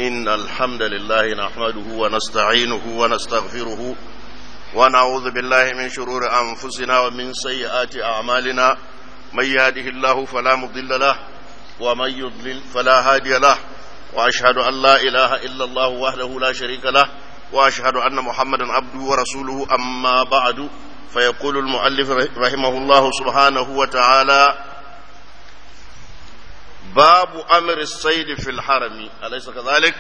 إن الحمد لله نحمده ونستعينه ونستغفره ونعوذ بالله من شرور أنفسنا ومن سيئات أعمالنا من يهده الله فلا مضل له ومن يضلل فلا هادي له وأشهد أن لا إله إلا الله وحده لا شريك له وأشهد أن محمدا عبده ورسوله أما بعد فيقول المؤلف رحمه الله سبحانه وتعالى باب أمر الصيد في الحرم أليس كذلك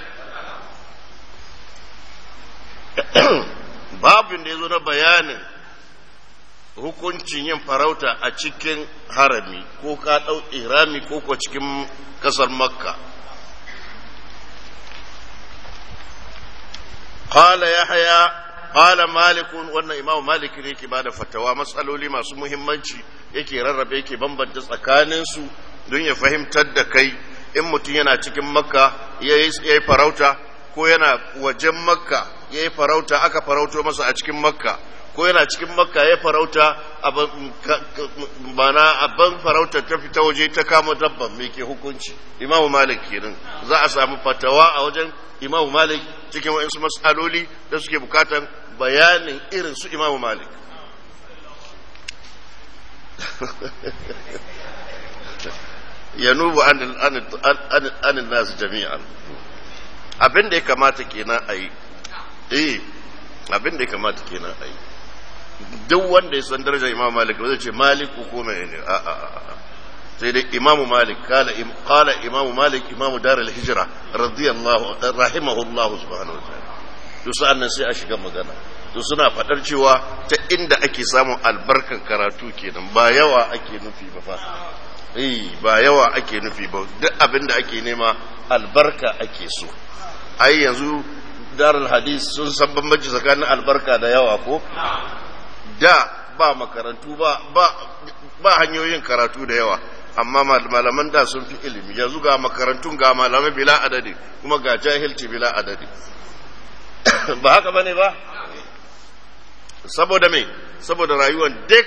babin da ya zo na bayanin hukuncin yin farauta a cikin harami ko ka ɗau irami ko ko cikin ƙasar makka قال يحيى قال مالك wannan imam malik ne yake bada fatawa matsaloli masu muhimmanci yake rarrabe yake bambanta tsakanin su don ya fahimtar da kai in mutum yana cikin makka ya yi farauta ko yana wajen makka ya yi farauta aka farauto masa a cikin makka ko yana cikin makka ya farauta bana abin farauta ta fita waje ta kama dabban mai ke hukunci imamu malik kenan za a samu fatawa a wajen imamu malik cikin wa'insu matsaloli da suke bukatan bayanin irin su imamu malik ya nubu anin nasu jami'an abin da ya kamata kenan a yi eh abin da ya kamata kenan a yi duk wanda ya san darajar imamu malik ba zai ce maliku ko mai ne a a a sai dai imamu malik kala imamu malik imamu darul hijira radiyallahu rahimahullahu subhanahu wa ta'ala to sa'an nan sai a shiga magana to suna fadar cewa ta inda ake samun albarkan karatu kenan ba yawa ake nufi ba fa eh ba yawa ake nufi ba duk abin da ake nema albarka ake so ai yanzu darul hadis sun san bambanci tsakanin albarka da yawa ko da ba makarantu ba ba ba hanyoyin karatu da yawa amma malaman da sun fi ilimi yanzu ga makarantun ga malamai bila adadi kuma ga jahilci bila adadi ba haka bane ba saboda me saboda rayuwar duk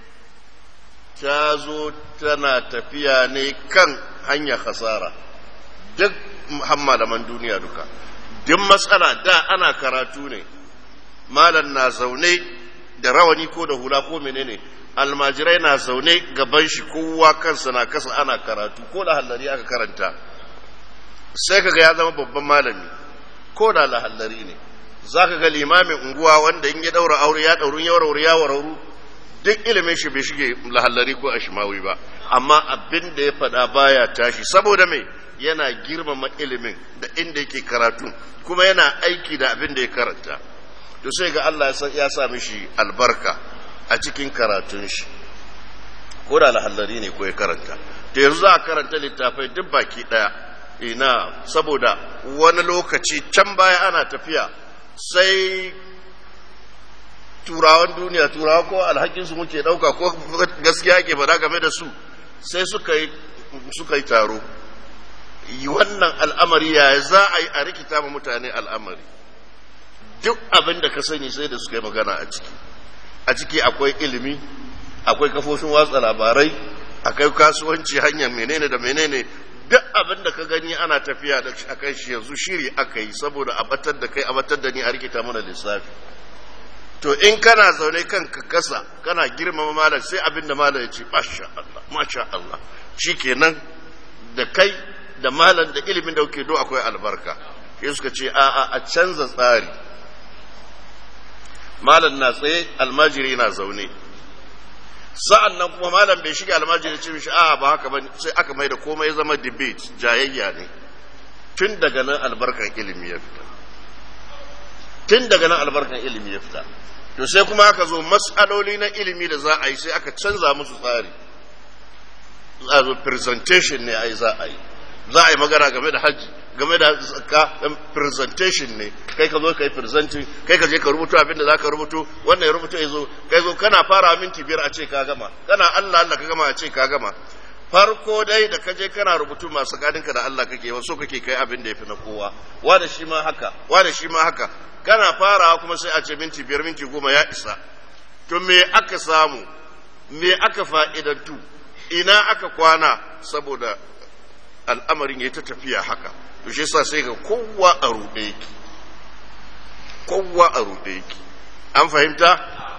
ta zo tana tafiya ne kan hanyar hasara duk malaman duniya duka duk matsala da ana karatu ne malam na zaune da rawani ko da hula ko menene almajirai na zaune gaban shi kowa kansa na kasa ana karatu ko da hallari aka karanta sai kaga ya zama babban malami ko da lahallari ne za ka ga limamin unguwa wanda in ya daura aure ya daurun ya warauru ya warauru duk ilimin shi bai shige lahallari ko ashimawi ba amma abin da ya faɗa baya tashi saboda me yana girmama ilimin da inda yake karatu kuma yana aiki da abin da ya karanta to sai ga Allah ya sa mishi albarka a cikin karatun shi ko da lahallari ne ko ya karanta to yanzu za a karanta littafai duk baki daya ina saboda wani lokaci can baya ana tafiya sai turawan duniya turawa ko alhakinsu muke dauka ko gaskiya ke faɗa game da su sai suka yi suka yi taro wannan al'amari ya za a yi a rikita ma mutane al'amari duk abin da ka sani sai da suka yi magana a ciki a ciki akwai ilimi akwai kafofin watsa labarai akwai kasuwanci hanyar menene da menene duk abin da ka gani ana tafiya da a kan shi yanzu shiri aka yi saboda a batar da kai a batar da ni a rikita mana lissafi to in kana zaune kan ka kasa kana girmama malam sai abin da malam ya ce masha Allah masha Allah shikenan da kai da malam da ilimin da kuke do akwai albarka sai suka ce a'a a canza tsari malam na tsaye almajiri na zaune sa'an nan kuma malam bai shiga almajiri ce mishi a ba haka ba sai aka mai da komai ya zama debate jayayya ne tun daga nan albarkan ilimi ya fita tun daga nan albarkan ilimi ya fita to sai kuma aka zo matsaloli na ilimi da za a yi sai aka canza musu tsari za a zo presentation ne a yi za a yi za a yi magana game da hajji game da ka presentation ne kai ka zo ka yi presenting kai ka je ka rubuto abin da za ka rubuto wannan ya rubuto ya zo kai zo kana fara minti biyar a ce ka gama kana Allah Allah ka gama a ce ka gama farko dai da ka je kana rubutu masu gadinka da Allah kake wasu kake kai abin da ya fi na kowa wa da shi ma haka wa da shi ma haka kana farawa kuma sai a ce minti biyar minti goma ya isa to me aka samu me aka fa'idantu ina aka kwana saboda al'amarin ya ta tafiya haka to shi sa sai ga kowa a ruɗe yake kowa a ruɗe yake an fahimta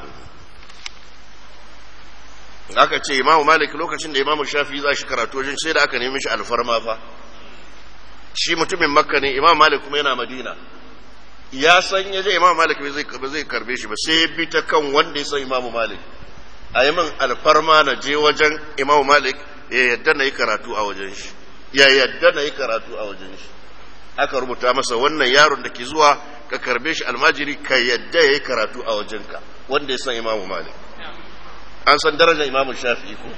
aka ce imamu malik lokacin da imamu shafi za shi karatu wajen sai da aka nemi shi alfarma fa shi mutumin makka ne imamu malik kuma yana madina ya san ya je imamu malik ba zai karbe shi ba sai ya bi ta kan wanda ya san imamu malik a yi min alfarma na je wajen imamu malik ya yadda na yi karatu a wajen shi ya yadda na yi karatu a wajen shi aka rubuta masa wannan yaron da ke zuwa ka karbe shi almajiri ka yadda ya yi karatu a wajenka wanda ya san imamu malik an san darajar imamu shafi'i ko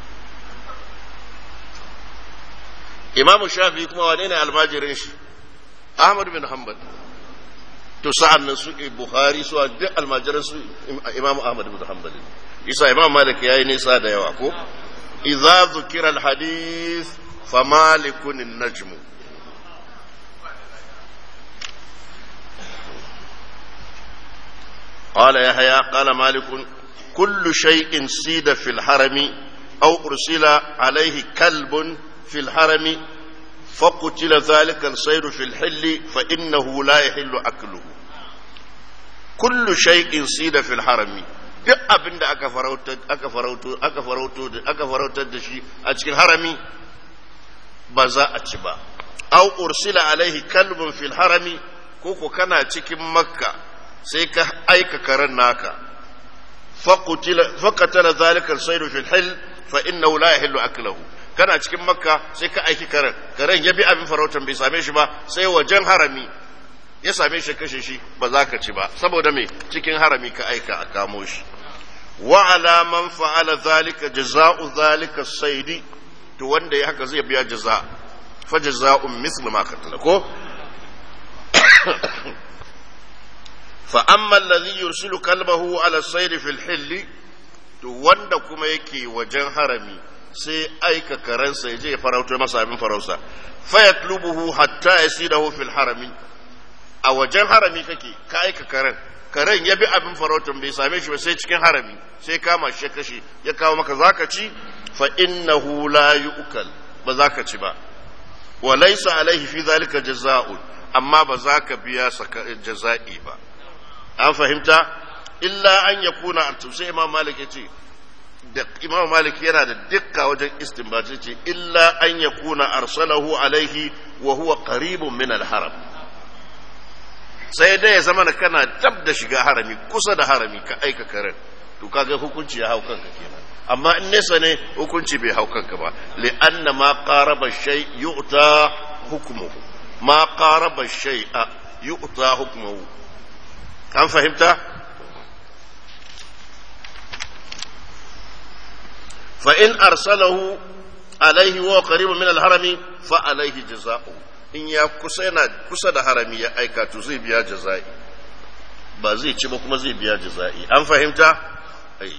imamu shafi'i kuma wane ne almajirin shi ahmad bin hanbal to sa'an nan su bukhari su duk almajiran su imamu ahmad bin hanbal isa imam malik yayi nisa da yawa ko idza zukira alhadith fa malikun an-najm قال يحيى قال مالك كل شيء سيد في الحرم أو أرسل عليه كلب في الحرم فقتل ذلك الصيد في الحل فإنه لا يحل أكله كل شيء سيد في الحرم duk abin da aka farautar aka farauto aka farauto aka farautar da shi a cikin harami ba za a ci ba aw ursila alaihi kalbun fil harami ko ko kana cikin makka sai ka aika karen naka faqatala zalika al-sayru fil hil fa innahu la yahillu aklahu kana cikin makka sai ka aiki karen karen ya bi abin farautan bai same shi ba sai wajen harami ya same shi kashe shi ba za ka ci ba saboda me cikin harami ka aika a kamo shi wa ala man fa'ala zalika jaza'u zalika saidi to wanda ya haka zai biya jaza fa jaza'un mislu ma qatala ko fa amma alladhi yursilu kalbahu ala sayri fil hilli to wanda kuma yake wajen harami sai aika karansa ya je ya farauto masa abin farausa fa yatlubuhu hatta yasidahu fil harami a wajen harami kake ka aika karen karen ya bi abin farautan bai same shi ba sai cikin harami sai kama shi kashe ya kawo maka zaka ci fa innahu la yu'kal ba zaka ci ba wa laysa alaihi fi zalika jazaa'un amma ba za ka biya jaza'i ba an fahimta illa an yakuna sai imam malik ya ce da imam malik yana da dukka wajen istinbaci ce illa an yakuna arsalahu alaihi wa huwa qaribun min al-haram sai dai ya zama da kana dab da shiga harami kusa da harami ka aika karen to kaga hukunci ya hau kanka kenan amma in nesa ne hukunci bai hau kanka ba li'anna ma qaraba shay yu'ta hukmuhu ma qaraba shay'a yu'ta hukmuhu an fahimta fa in arsalahu alaihi wa qaribun min al-harami fa alaihi jazaa'u in ya kusa yana kusa da harami ya aika to zai biya jaza'i ba zai ci ba kuma zai biya jaza'i an fahimta ai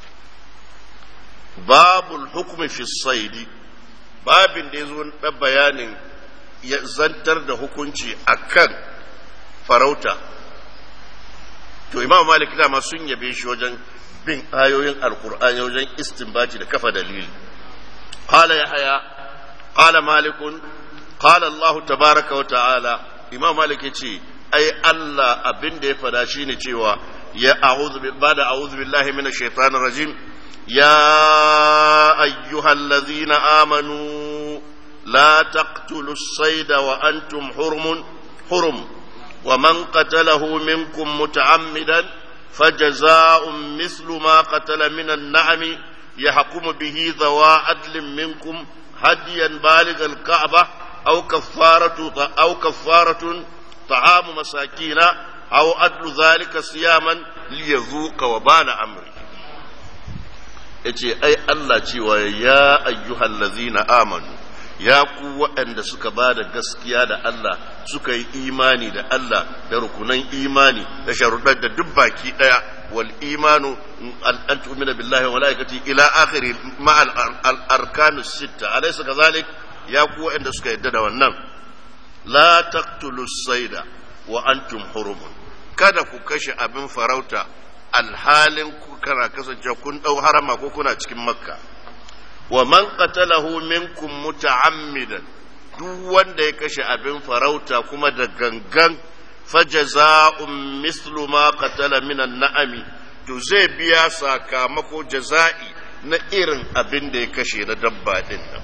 babul hukmi fi saidi babin da yazo da bayanin ya zantar da hukunci akan farauta to imam malik dama sun yabe shi wajen bin ayoyin alkur'ani wajen istinbati da kafa dalili qala yahya qala malikun قال الله تبارك وتعالى إمام مالك يتي أي الله أبن دي فداشيني تيوا يا أعوذ بعد أعوذ بالله من الشيطان الرجيم يا أيها الذين آمنوا لا تقتلوا الصيد وأنتم حرم حرم ومن قتله منكم متعمدا فجزاء مثل ما قتل من النعم يحكم به ذوى عدل منكم هديا بالغ الكعبه أو كفارة أو كفارة طعام مساكين أو أدل ذلك صياما ليذوق وبال أمره yace ai Allah cewa ya ayyuhal ladzina amanu ya ku waɗanda suka ba da gaskiya da Allah suka yi imani da Allah da rukunan imani da sharuɗar da duk baki ɗaya wal imanu an tu'mina billahi wa malaikati ila akhiri ma al arkanu sitta alaysa kadhalik ya ku waɗanda suka yadda da wannan la taqtulu saida wa antum hurumun kada ku kashe abin farauta alhalin ku kana kasance kun dau harama ko kuna cikin makka wa man qatalahu minkum muta'ammidan duk wanda ya kashe abin farauta kuma da gangan fajaza'un mislu ma qatala minan na'ami to zai biya sakamako jaza'i na irin abin da ya kashe na dabba din nan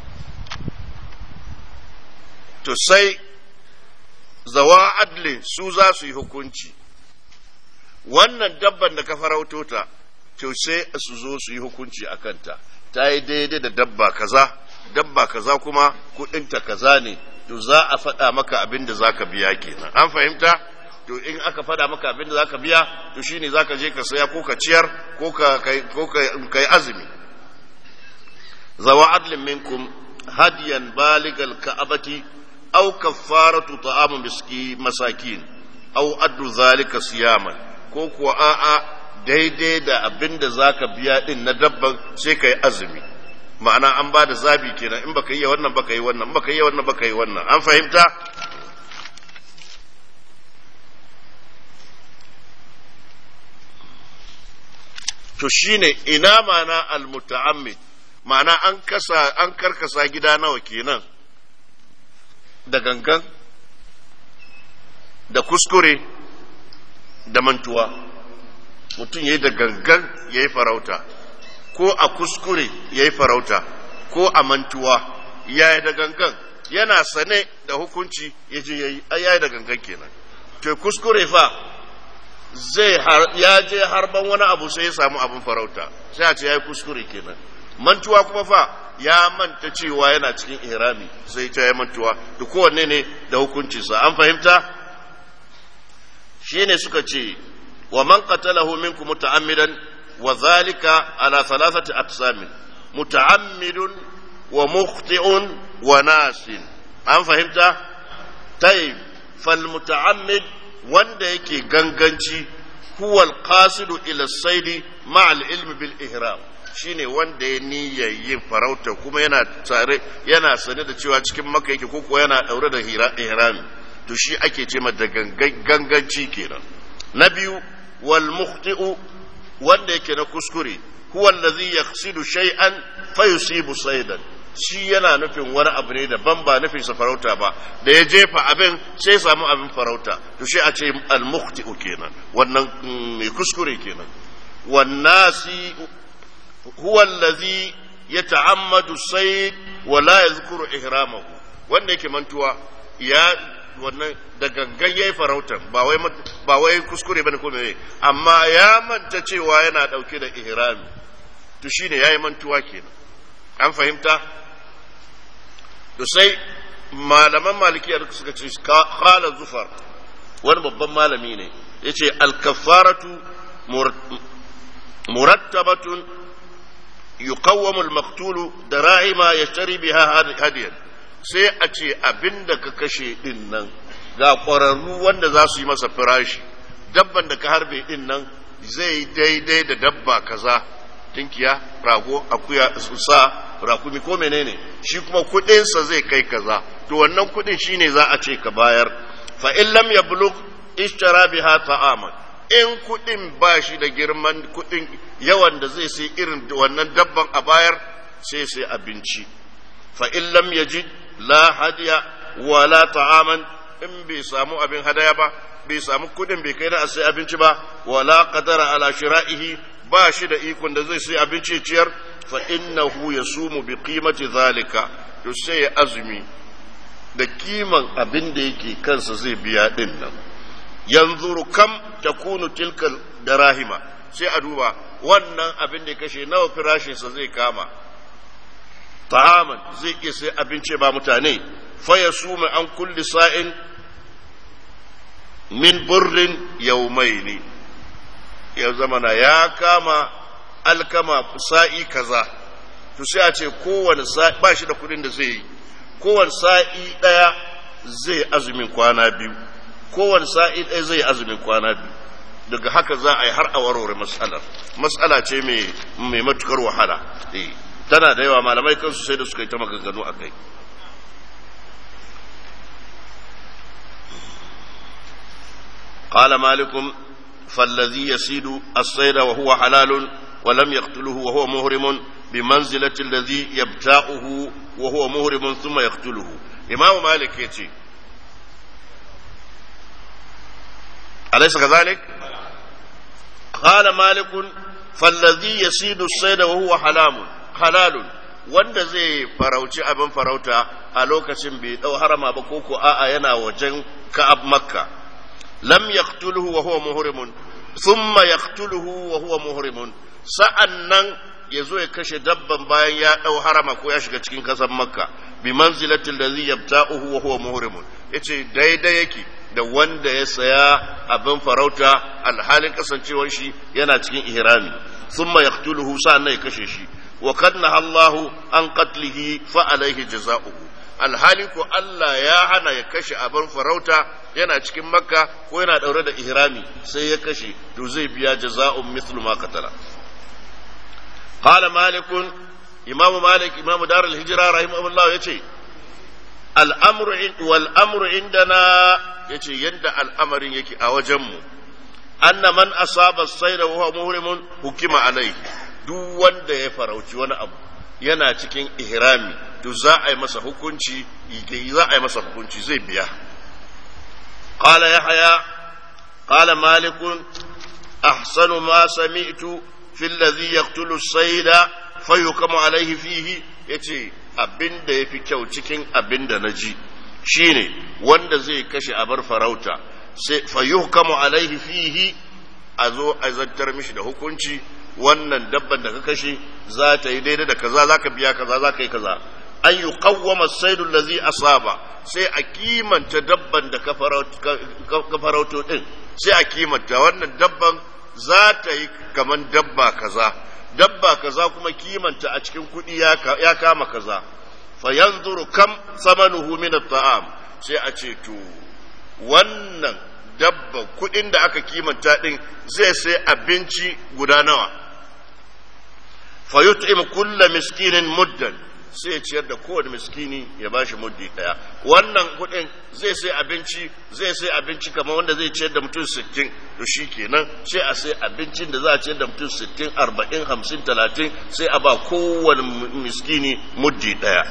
to sai zawa adli su za su yi hukunci wannan dabban da ka farauto ta to sai su zo su yi hukunci a kanta ta yi daidai da dabba kaza dabba kaza kuma kudinta kaza ne to za a faɗa maka abin da za ka biya kenan an fahimta to in aka faɗa maka abin da za ka biya to shine za ka je ka saya ko ka ciyar ko ka kai azumi zawa adlin minkum hadiyan baligal ka'abati aw kaffaratu ta'amu miski masakin aw addu zalika siyaman ko kuwa a'a daidai da abin da zaka biya din na dabban sai kai azumi ma'ana an ba da zabi kenan in baka yi wannan baka yi wannan in baka yi wannan baka yi wannan an fahimta to shine ina mana almuta'ammid ma'ana an kasa an karkasa gida nawa kenan da gangan da kuskure da mantuwa mutum ya yi da gangan ya yi farauta ko a kuskure ya yi farauta ko a mantuwa ya yi da gangan yana sane da hukunci ya je ya yi ya yi da gangan kenan to kuskure fa zai ya je harban wani abu sai ya samu abin farauta sai a ce ya yi kuskure kenan mantuwa kuma fa ya manta cewa yana cikin ihrami sai ta ya mantuwa da kowanne ne da hukuncinsa an fahimta shine suka ce wa man qatalahu minkum muta'ammidan wa zalika ala thalathati aqsamin muta'ammidun wa mukhti'un wa nasin an fahimta tayyib fal muta'ammid wanda yake ganganci huwa al-qasidu ila as-sayd ma'a al-ilm bil ihram shine wanda ya niyyar yin farauta kuma yana tare yana sane da cewa cikin maka yake ko yana daure da ihrami to shi ake ce da ganganci kenan na biyu wal mukhti'u wanda yake na kuskure huwa allazi yaqsidu shay'an fayusibu saydan shi yana nufin wani abu ne daban ba nufin sa farauta ba da ya jefa abin sai samu abin farauta to shi a ce al mukhti'u kenan wannan mai kuskure kenan wannasi huwa allazi yata'ammadu sayd wa la yadhkuru ihramahu wanda yake mantuwa ya wannan da gangan yayi farautan ba wai ba wai kuskure bane ko me amma ya manta cewa yana dauke da ihrami to shine yayi mantuwa kenan an fahimta to sai malaman malikiya da suka ce qala zufar wani babban malami ne yace al-kaffaratu murattabatun يقوم المقتول دراهم يشتري بها هديا sai a ce abin da ka kashe din nan ga ƙwararru wanda za su yi masa firashi dabban da ka harbe din nan zai daidai da dabba kaza tinkiya rago akuya sa rakumi ko menene shi kuma kudinsa zai kai kaza to wannan kudin shine za a ce ka bayar fa in lam yablugh ishtara biha ta'aman in kudin ba shi da girman kudin yawan da zai sai irin wannan dabban a bayar sai sai abinci fa in lam yajid la hadiya wala ta'aman in bai samu abin hadaya ba bai samu kudin bai kai na sai abinci ba wala qadara ala shira'ihi ba shi da ikon da zai sai abinci ciyar fa innahu yasumu bi qimati zalika to sai ya azumi da kiman abin da yake kansa zai biya din nan yanzuru kam takunu tilka darahima sai a duba wannan abin da ya kashe nawa firashinsa zai kama ta'aman zai iya sai abinci ba mutane faya suma an kulli sa'in min burrin yaumaini ya zamana ya kama alkama sa'i kaza to sai a ce kowane sa'i ba shi da kudin da zai yi kowane sa'i daya zai azumin kwana biyu kowane sa'i ɗaya zai azumin kwana biyu daga haka za a yi har a warware matsalar matsala ce mai matukar wahala tana da yawa malamai kansu sai da suka yi ta maganganu a kai قال مالك فالذي يسيد الصيد وهو حلال ولم يقتله وهو مهرم بمنزلة الذي يبتاؤه وهو مهرم ثم يقتله imamu malik ya ce أليس كذلك؟ قال مالك فالذي يسيد الصيد وهو حلال حلال wanda zai farauci abin farauta a lokacin bai dau harama ba ko ko a'a yana wajen ka'ab makka lam yaqtuluhu wa huwa muhrimun thumma yaqtuluhu wa huwa muhrimun sa'annan yazo ya kashe dabban bayan ya dau harama ko ya shiga cikin kasan makka bi manzilatil ladhi yabta'uhu wa huwa muhrimun yace daidai yake da wanda ya saya abin farauta alhalin kasancewar shi yana cikin ihrami thumma yaqtuluhu sa'annan ya kashe shi wa qad Allahu an qatlihi fa alayhi jazaohu alhali ko Allah ya hana ya kashe abin farauta yana cikin makka ko yana daure da ihrami sai ya kashe to zai biya jaza'un mithlu ma qatala qala malik imamu malik imamu dar al-hijra rahimahullah yace al-amru wal amru indana yace yadda al'amarin yake a wajenmu anna man asaba sayda wa huwa muhrimun hukima alaihi duk wanda ya farauci wani abu yana cikin ihrami to za a yi masa hukunci za a yi masa hukunci zai biya qala yahya qala malik ahsanu ma sami'tu fi alladhi yaqtulu as-sayda fayukamu alaihi fihi yace abinda yafi kyau cikin abinda naji shine wanda zai kashe abar farauta sai fayuhkamu alaihi fihi a zo a zantar mishi da hukunci wannan dabban da ka kashe za ta yi daidai da kaza za ka biya kaza za ka yi kaza an yi kawwama saidu lazi asaba sai a kimanta dabban da ka farauto din sai a kimanta wannan dabban za ta yi kaman dabba kaza dabba kaza kuma kimanta a cikin kuɗi ya kama kaza fayanzuru kam samanuhu min at-ta'am sai a ce to wannan dabba kudin da aka kimanta din zai sai abinci guda nawa fayut'im kulla miskinin muddan sai ciyar da kowane miskini ya bashi muddi daya wannan kudin zai sai abinci zai sai abinci kamar wanda zai ciyar da mutum 60 to shi kenan sai a sai abincin da za a ciyar da mutum 60 40 50 30 sai a ba kowane miskini muddi daya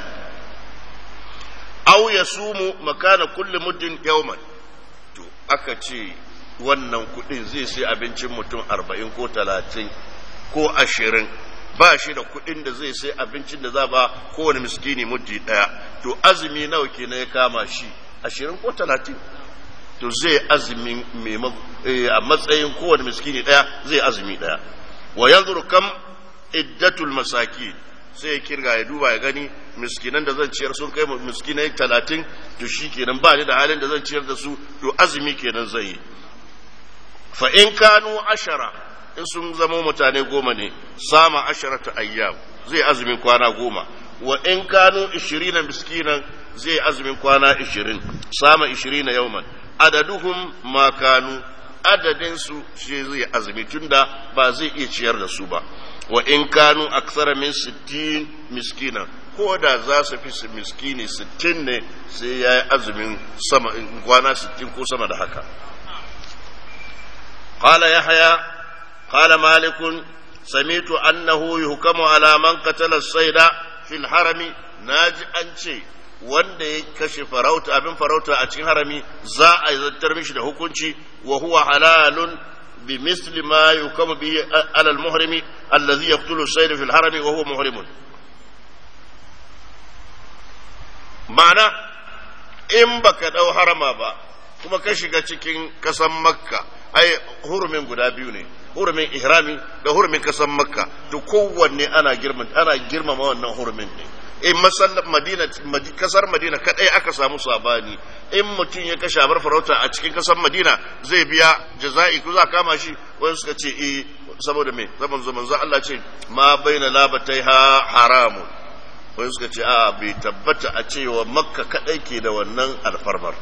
aw ya sumu makana kulli muddin yawman to aka ce wannan kudin zai sai abincin mutum arba'in ko talatin ko ashirin ba shi da kudin da zai sai abincin da za ba kowane miskini muddi daya to azumi nawa kenan ya kama shi ashirin ko talatin to zai azumi a matsayin kowane miskini daya zai azumi daya wa yanzuru kam iddatul masakin sai ya kirga ya duba ya gani miskinan da zan ciyar sun kai miskinai talatin to shi kenan ba ni da halin da zan ciyar da su to azumi kenan zai yi fa in kanu ashara in sun zama mutane goma ne sama asharata ayyam zai azumin kwana goma wa in kanu ishirina miskinan zai azumin kwana ishirin sama ishirina yauman adaduhum ma kanu adadin su shi zai azumi tunda ba zai iya ciyar da su ba wa in kanu aksara min sittin miskina ko da za su fi miskini sittin ne sai ya yi azumin sama kwana sittin ko sama da haka قال يحيى قال مالك سمعت أنه يحكم على من قتل الصيد في الحرم ناجي أنشي wanda ya kashe farauta abin farauta a cikin harami za a zartar mishi da hukunci wa huwa halalun bi misli ma yukamu bihi ala al-muhrimi allazi yaqtulu as-sayd fi al-harami wa huwa muhrimun ma'ana in baka dau harama ba kuma ka shiga cikin kasan makka ai hurumin guda biyu ne hurumin ihrami da hurumin kasan makka to kowanne ana girma ana girmama wannan hurumin ne in masallan madina kasar madina kadai aka samu sabani in mutum ya kashe bar farauta a cikin kasar madina zai biya jaza'i ko za kama shi wani suka ce eh saboda me zaman zaman za Allah ce ma baina labataiha haramun wani suka ce a bai tabbata a cewa makka kadai ke da wannan alfarmar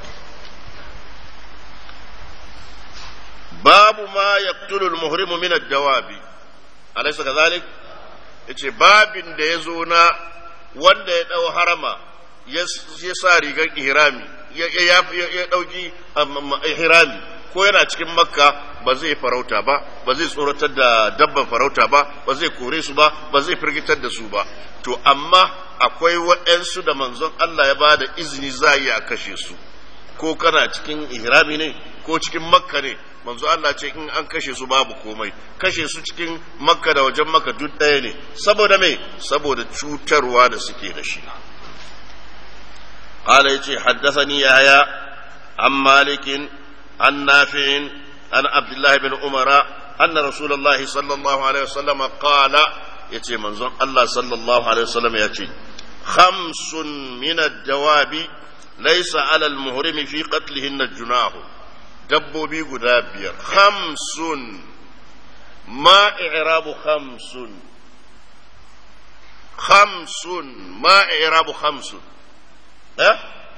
babu ma yaqtulul muhrimu min ad-dawabi alaysa kadhalik yace babin da yazo na wanda ya dau harama ya sa rigar ihrami ya ya dauki ihrami ko yana cikin makka ba zai farauta ba ba zai tsoratar da dabban farauta ba ba zai kore su ba ba zai firgitar da su ba to amma akwai waɗansu da manzon Allah ya ba da izini za a a kashe su ko kana cikin ihrami ne ko cikin makka ne manzo Allah ce in an kashe su babu komai kashe su cikin makka da wajen makka duk ɗaya ne saboda me saboda cutarwa da suke da shi قال يتي حدثني يحيى عن مالك عن نافع عن عبد الله بن عمر أن رسول الله صلى الله عليه وسلم قال يتي منظر الله صلى الله عليه وسلم يتي خمس من الدواب ليس على المهرم في قتلهن جناه dabbobi guda biyar hamsun ma i'rabu hamsun hamsun ma i'rabu hamsun eh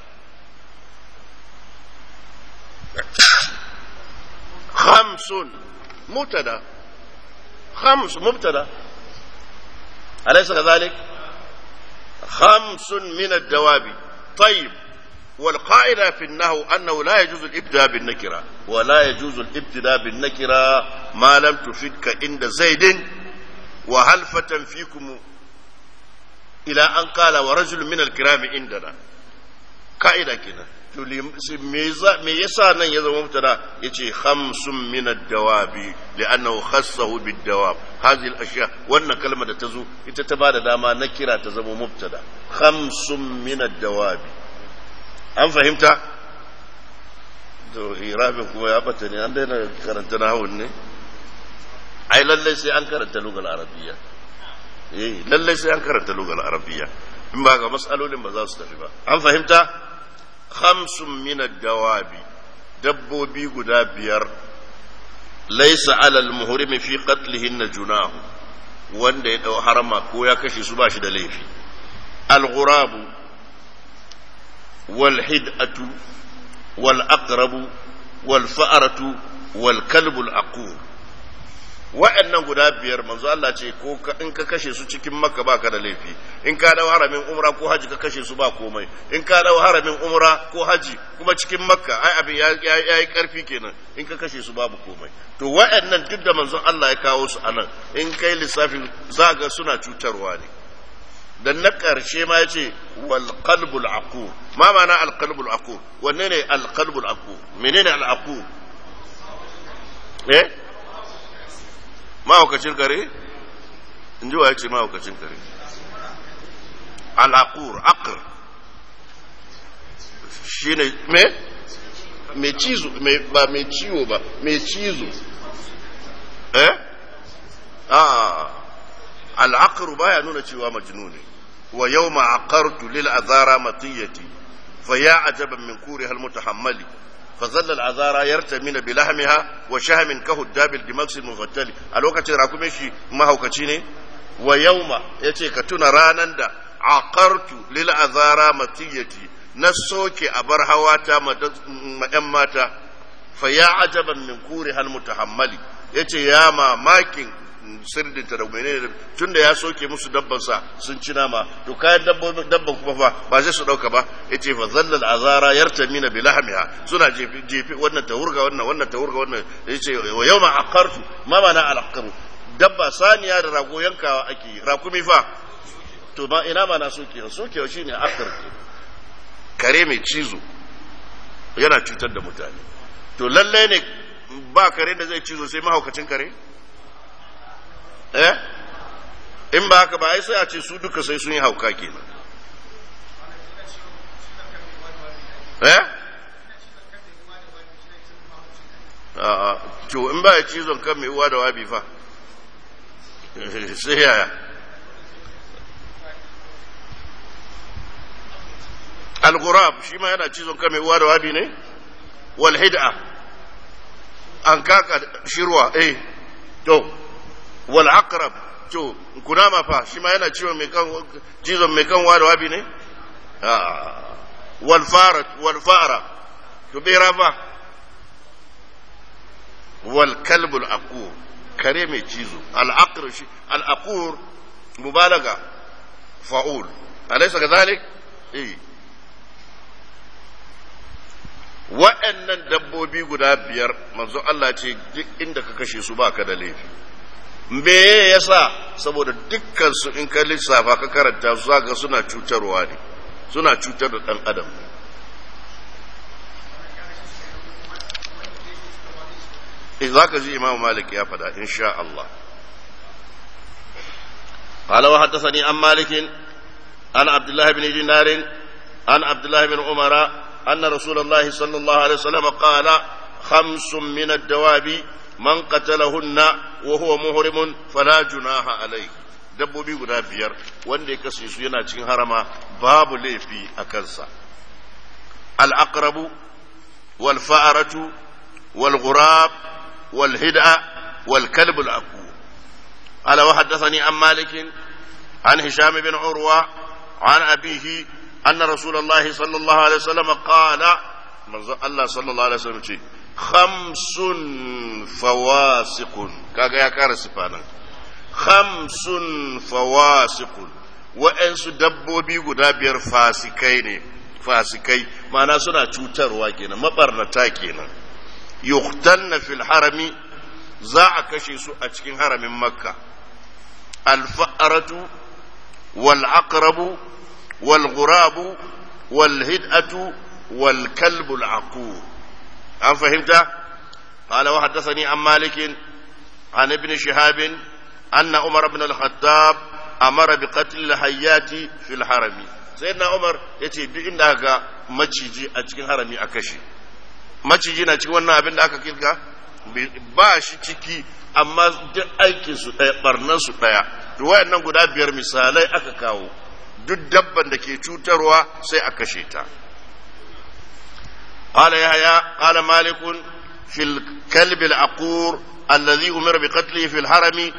hamsun مبتدا خمس مبتدا أليس كذلك خمس من الدواب طيب والقاعدة في النهو أنه لا يجوز الإبداء بالنكرة ولا يجوز الابتداء بالنكرة ما لم تفدك عند زيد وهلفة فيكم إلى أن قال ورجل من الكرام عندنا قاعدة كده me yasa nan ya zama mubtada yace khamsun min ad-dawabi li'annahu khassahu bid-dawab hadhihi al-ashya wannan kalma da tazo ita ta bada dama na kira ta zama mubtada khamsun min ad-dawabi an fahimta to irabin kuma ya bata ne an daina karanta nahawun ne ai lallai sai an karanta lugal arabiyya eh lallai sai an karanta lugal arabiyya in ba ga masalolin ba za su tafi ba an fahimta khamsun min ad-dawabi dabbobi guda biyar laysa alal muhrimi fi qatlihinna junahu wanda ya dau harama ko ya kashe su ba shi da laifi al-ghurabu والحدأة والأقرب والفأرة والكلب العقور wa'annan guda biyar manzo Allah ce ko in ka kashe su cikin makka baka da laifi in ka dawo haramin umra ko haji ka kashe su ba komai in ka dawo haramin umra ko haji kuma cikin makka ai abin ya yi karfi kenan in ka kashe su babu komai to wa'annan duk da manzon Allah ya kawo su anan in kai lissafin za ga suna cutarwa ne dan na ƙarshe ma ya ce wal qalbul aqur ma ma'ana al qalbul aqur wanne ne al qalbul aqur menene al aqur eh mahaukacin kare in ji wa ya ce mahaukacin kare al aqur aqr shine me me cizo me ba me ciwo ba me cizo eh ah al aqr baya nuna cewa majnuni ويوم عقرت للعذارى مطيتي فيا عجبا من كورها المتحمل فظل العذارى يرتمين بلحمها وشهم كهداب الدماغ المفتل الوقت راكم شي ما هو كتشيني ويوم يتي كتنا رانان دا عقرت للعذارى مطيتي نسوكي أبر هواتا مأماتا فيا عجبا من كورها المتحمل يتي يا ما ماكين sirdinta da menene tun da ya soke musu dabbansa sun ci nama to kayan dabban kuma fa ba sai su dauka ba yace fa zallal azara yartamina bi lahmiha suna jefi jefi wannan ta hurga wannan wannan ta hurga wannan yace wa yawma aqartu ma mana alaqaru dabba saniya da rago yankawa ake rakumi fa to ma ina ma na soke sokewa shine akar kare mai cizo yana cutar da mutane to lallai ne ba kare da zai cizo sai mahaukacin kare eh in ba haka ba ai sai a ce su duka sai sun yi hauka kenan eh a'a to in ba ya cizon kan mai uwa da wabi fa sai yaya al-ghurab shi ma yana cizon kan mai uwa da wabi ne wal hid'a an kaka shirwa eh to wal aqrab to kunama fa shi ma yana ciwon mai kan cizon mai kan da wabi ne wal farat wal fara to bera fa wal kalb al aqur kare mai cizo al aqr shi al aqur mubalaga fa'ul alaysa kadhalik eh wa'annan dabbobi guda biyar manzo Allah ce duk inda ka kashe su baka da laifi me yasa saboda dukkan su in ka lissafa ka karanta su zaka suna cutarwa ne suna cutar da dan adam in zaka ji Imam Malik ya fada insha Allah قال وحدثني عن مالك عن عبد الله بن دينار عن عبد الله بن عمر أن رسول الله صلى الله عليه وسلم قال خمس من الدواب من قتلهن وهو محرم فلا جناح عليه dabbobi guda biyar wanda ya kashe su yana cikin harama babu laifi a kansa al'aqrabu wal fa'aratu wal ghurab wal hid'a wal kalb al aqu ala wa haddathani an malik an hisham bin urwa an abihi أن رسول الله صلى الله عليه وسلم قال الله صلى الله عليه وسلم خمس فواسق كاغا يا كار سفانا خمس فواسق وأنس دبوبي guda biyar fasikai ne fasikai ma'ana suna cutarwa kenan mabarnata kenan yuqtanna fil harami za a kashe su a cikin haramin makka al-fa'ratu wal aqrabu والغراب والهدأة والكلب العقور هل فهمت قال وحدثني عن مالك عن ابن شهاب أن عمر بن الخطاب أمر بقتل الحيات في الحرم سيدنا عمر يتي بإن أغا maciji a cikin harami a kashe maciji na cikin wannan abin da aka kirka ba shi ciki amma duk aikinsu ɗaya ɓarnansu ɗaya to wayannan guda biyar misalai aka kawo duk dabban da ke cutarwa sai a kashe ta قال يحيى قال مالك في الكلب العقور الذي أمر بقتله في الحرم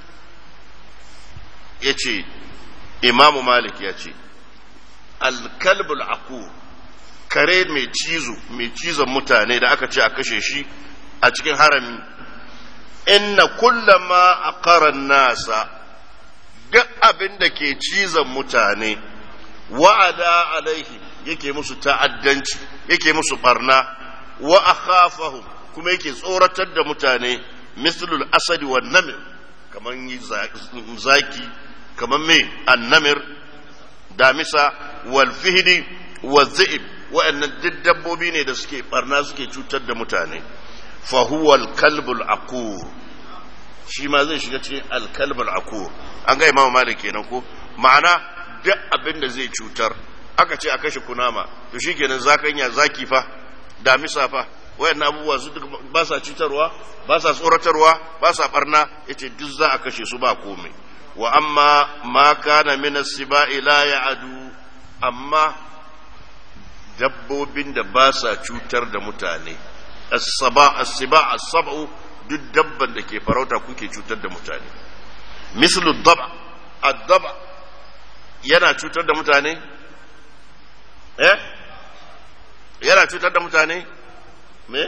يتي إمام مالك يتي الكلب العقور kare mai cizo mai cizon mutane da aka ce a kashe shi a cikin harami inna kullama aqara nasa duk abin da ke cizon mutane wa'ada alaihi yake musu ta'addanci yake musu barna wa akhafahum kuma yake tsoratar da mutane mislul asadi wa namir kamar zaki kamar mai annamir damisa wal fihdi wa zi'ib wa'annan duk dabbobi ne da suke barna suke cutar da mutane fa huwa al-kalbul aqur shi ma zai shiga cikin al-kalbul aqur an ga imamu malik kenan ko ma'ana duk abin da zai cutar aka ce a kashe kunama to shikenan zakanya zaki fa damisa fa wayannan abubuwa su duk ba sa cutarwa ba sa tsoratarwa ba sa barna yace duk za a kashe su ba komai wa amma ma kana min as-sibai la ya'adu amma dabbobin da ba sa cutar da mutane as-saba as-siba as-sab'u duk dabban da ke farauta kuke cutar da mutane mislu daba ad-daba yana cutar da mutane eh yana cutar da mutane me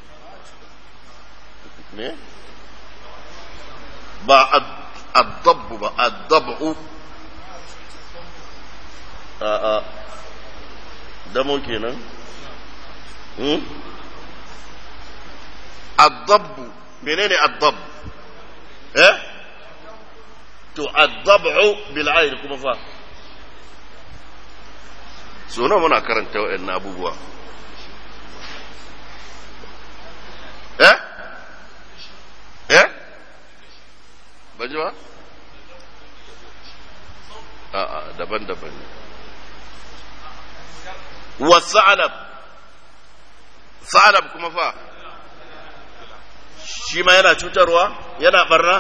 me ba ad-dabb ba ad-dab'u a a damo kenan hmm ad-dabb menene ad-dabb eh to ad-dab'u bil ayn kuma fa so nawa muna karanta waɗannan abubuwa eh eh ba ji ba a'a daban-daban ne wa sa'alab sa'alab kuma fa shi ma yana cutarwa yana barna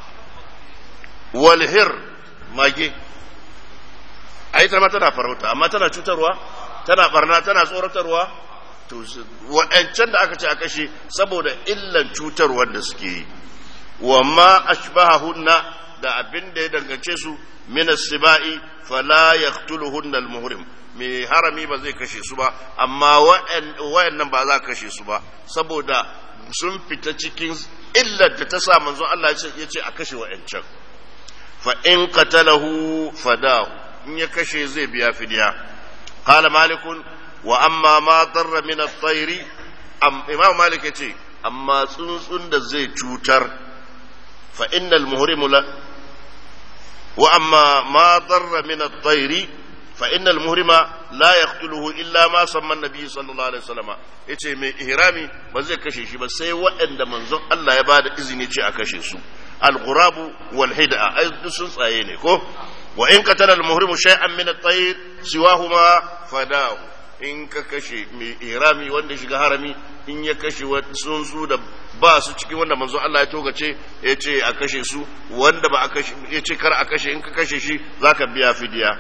walhir mage a ita ma tana farauta amma tana cutarwa tana barna tana tsoratarwa to waɗancan da aka ce a kashe saboda illan cutarwar da suke yi wa ma ashbahahunna da abin da ya dangance su min as-sibai fala yaqtuluhunna al-muhrim mai harami ba zai kashe su ba amma wayannan ba za kashe su ba saboda sun fita cikin illar da ta sa manzo Allah ya ce a kashe wayancan fa in qatalahu fadahu in ya kashe zai biya fidiya qala malikun wa amma ma darra min at-tayri imam malik yace amma tsuntsun da zai cutar fa innal muhrimu la wa amma ma darra min at-tayri fa innal muhrima la yaqtuluhu illa ma samma an-nabi sallallahu alaihi wasallam yace mai ihrami ba zai kashe shi ba sai waɗanda manzon Allah ya bada izini ce a kashe su al-ghurabu wal hid'a ai duk sun tsaye ne ko wa in qatala al-muhrimu shay'an min at-tayr siwahuma fadahu in ka kashe mai ihrami wanda shiga harami in ya kashe tsuntsu da ba su cikin wanda manzo Allah ya togace ya ce a kashe su wanda ba a kashe ya ce kar a kashe in ka kashe shi zaka biya fidiya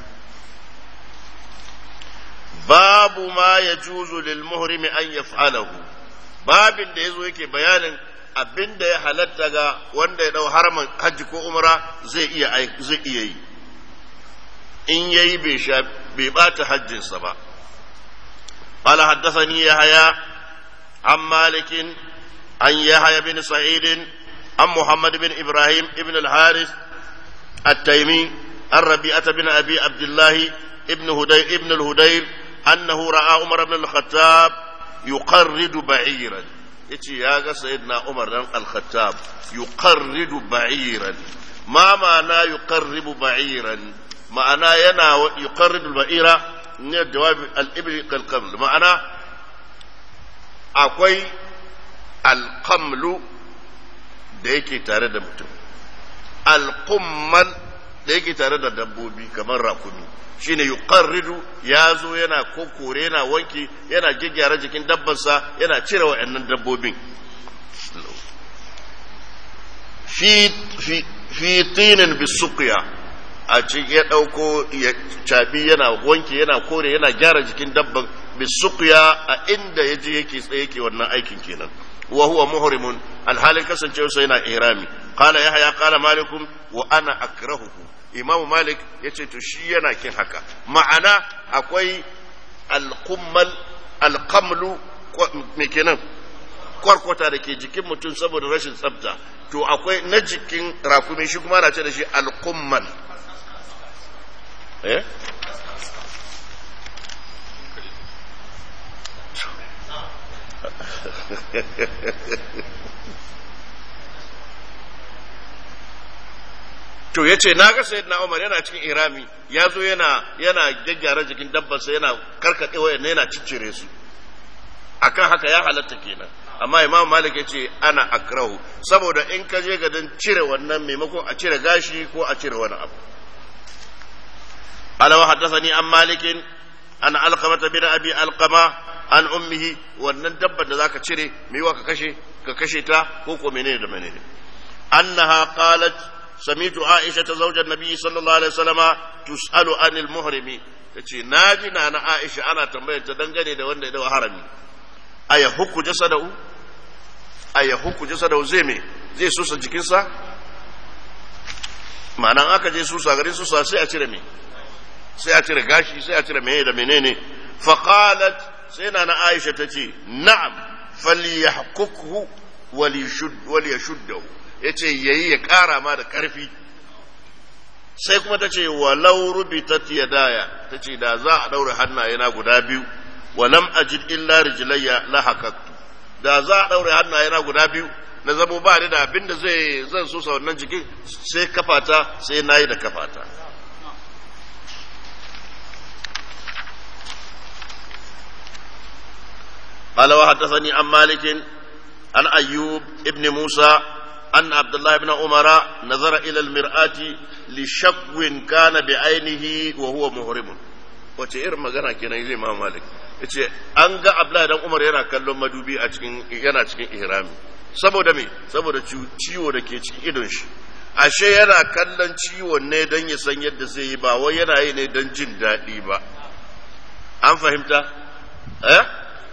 babu ma ya juzu lil muhrimi an yaf'alahu babin da yazo yake bayanin abin da ya halatta ga wanda ya dau haramin hajji ko umra zai iya zai iya yi in yayi bai sha bai bata hajjinsa ba قال حدثني يحيى عن مالك عن يحيى بن سعيد عن محمد بن ابراهيم بن الحارث التيمي عن ربيعة بن ابي عبد الله ابن هدي ابن الهدير انه راى عمر بن الخطاب يقرد بعيرا yace ya ga sayyidina Umar dan al-Khattab yuqarridu ba'iran ma ma'ana yuqarribu ba'iran ma'ana yana yuqarridu al-ba'ira ne jawabi al-ibli kal ma'ana akwai al-qamlu da yake tare da mutum al-qummal da yake tare da dabbobi kamar rakumi shine yuqarridu ya zo yana kokore yana wanki yana gyaggyara jikin dabbarsa yana cire wa'annan dabbobin fi fi fi tinin bisuqya a cikin ya ɗauko ya cabi yana wanke yana kore yana gyara jikin dabban bisuqya a inda yaje yake tsaye yake wannan aikin kenan wa huwa muhrimun alhalin kasancewa sai yana ihrami qala yahya qala malikum wa ana akrahuhu imam malik yace to shi yana kin haka ma'ana akwai alqummal alqamlu me kenan kwarkwata da ke jikin mutum saboda rashin tsafta to akwai na jikin rakumi shi kuma na ce da shi alqummal eh to ya ce na ga sayyidina Umar yana cikin irami ya zo yana yana gyaggyara jikin dabbarsa yana karkaɗe wayan yana ciccire su akan haka ya halatta kenan amma imam malik ya ce ana akrahu saboda in ka je gadon cire wannan maimakon a cire gashi ko a cire wani abu alawa haddathani an malikin an alqamata bin abi alqama an ummihi wannan dabbar da zaka cire me yiwa ka kashe ka kashe ta ko ko menene da menene annaha qalat سمعت عائشة زوج النبي صلى الله عليه وسلم تسأل عن المحرم tace na ji na na Aisha ana tambayar ta dangane da wanda ya dawo harami aya hukku jasadahu aya hukku jasadahu zai me zai susa jikinsa ma'anan aka je susa garin susa sai a cire me sai a cire gashi sai a cire meye da menene faqalat sai na na Aisha tace na'am falyahkukhu waliyashuddahu ya ce yayi ya ƙara ma da ƙarfi sai kuma ta ce walau rubitat yadaya ta ce da za a ɗaure hannayena guda biyu walam ajid illa rijlayya la hakaktu da za a ɗaure hannayena guda biyu na zamo ba ni da abin da zai zan so wannan jikin sai kafata sai nayi da kafata قال وحدثني عن مالك عن أيوب ابن موسى أن عبد الله بن عمر نظر إلى المرآة لشكو كان بعينه وهو محرم wace irin magana kenan zai ma malik yace an ga abdullahi dan umar yana kallon madubi a cikin yana cikin ihrami saboda me saboda ciwo da ke cikin idon shi ashe yana kallon ciwon ne don ya san yadda zai yi ba wai yana yi ne don jin daɗi ba an fahimta eh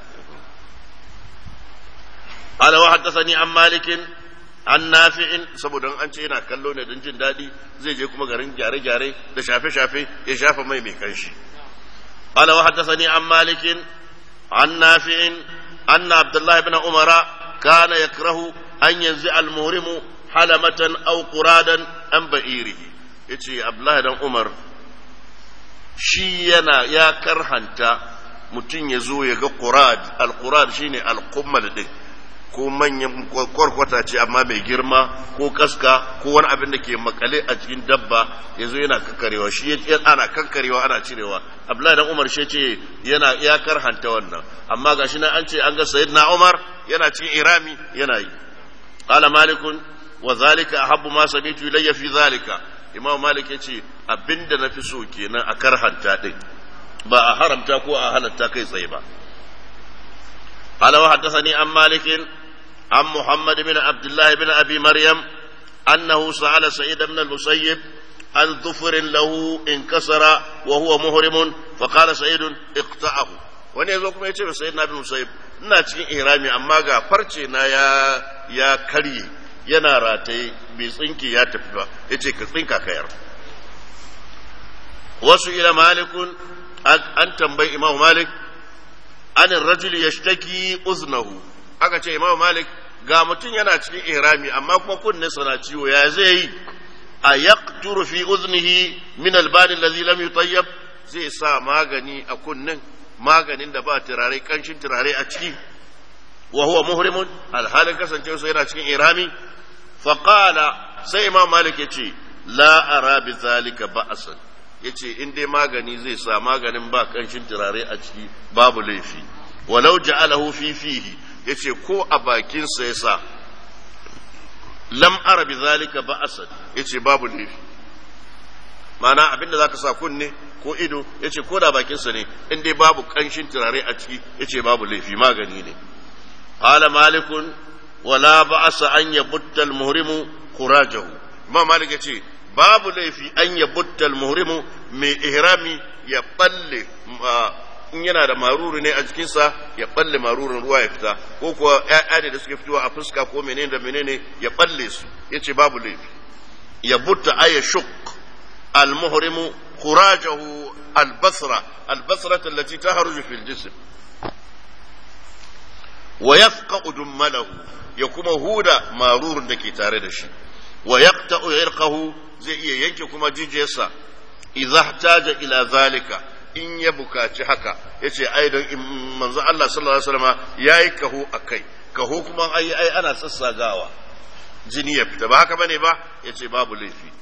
قال وحدثني عن مالك an nafi'in saboda an ce yana kallo ne don jin daɗi zai je kuma garin gyare-gyare da shafe-shafe ya shafa mai mai kanshi qala wa haddathani an malikin an nafi'in anna abdullah ibn umara kana yakrahu an yanzu al-muhrimu halamatan aw quradan an ba'irihi yace abdullah dan umar shi yana ya karhanta mutum ya zo ya ga qurad al-qurad shine al-qummal din ko manyan kwarkwata ce amma mai girma ko kaska ko wani abin da ke makale a cikin dabba ya zo yana kankarewa shi ana kankarewa ana cirewa abdullahi dan umar shi ce yana ya karhanta wannan amma gashi na an ce an ga sayyidina umar yana cikin irami yana yi qala malikun wa zalika ahabbu ma samitu ilayya fi zalika imam malik yace abinda nafi so kenan a karhanta din ba a haramta ko a halatta kai tsaye ba قال وحدثني عن مالك عن محمد بن عبد الله بن ابي مريم انه سال سعيد بن المسيب عن ظفر له انكسر وهو مهرم فقال سعيد اقطعه wani yazo kuma ya ce sai na bin musayib ina cikin ihrami amma ga farce na ya ya karye yana rataye bai tsinke ya tafi ba yace ka tsinka kayar wasu ila malikun an tambayi imam malik an rajul yashtaki uznahu aka ce imam malik ga mutum yana cikin ihrami amma kuma kunne sana ciwo ya zai yi a yaqturu fi uznihi min albani allazi lam yutayyab zai sa magani a kunnen maganin da ba turare kanshin turare a ciki wa huwa muhrimun alhalin kasancewa sai yana cikin ihrami fa qala sai imam malik yace la ara bi zalika ba'san yace in dai magani zai sa maganin ba kanshin turare a ciki babu laifi walau ja'alahu fi fihi yace ko a bakin sa yasa lam ara bi zalika ba'san yace babu laifi ma'ana abinda zaka sa kunne ko ido yace ko da bakin sa ne in dai babu kanshin turare a ciki yace babu laifi magani ne qala malikun wala ba'sa an yabutta al-muhrimu khurajahu imam malik yace babu laifi an ya buttal muhrimu mai ihrami ya balle in yana da maruru ne a jikinsa ya balle marurin ruwa ya fita ko kuwa ƴaƴa da suke fitowa a fuska ko menene da menene ya balle su yace babu laifi ya butta ay shuk al muhrimu khurajahu al basra al basra allati tahruju fil jism wa yafqa dummalahu ya kuma huda marurun da ke tare da shi wa yaqta'u irqahu zai iya yanke kuma jijiyarsa idza htaja ila zalika in ya bukaci haka yace ai don manzo Allah sallallahu alaihi wasallam yayi kaho akai kaho kuma ai ai ana sassagawa jini ya fita ba haka bane ba yace babu laifi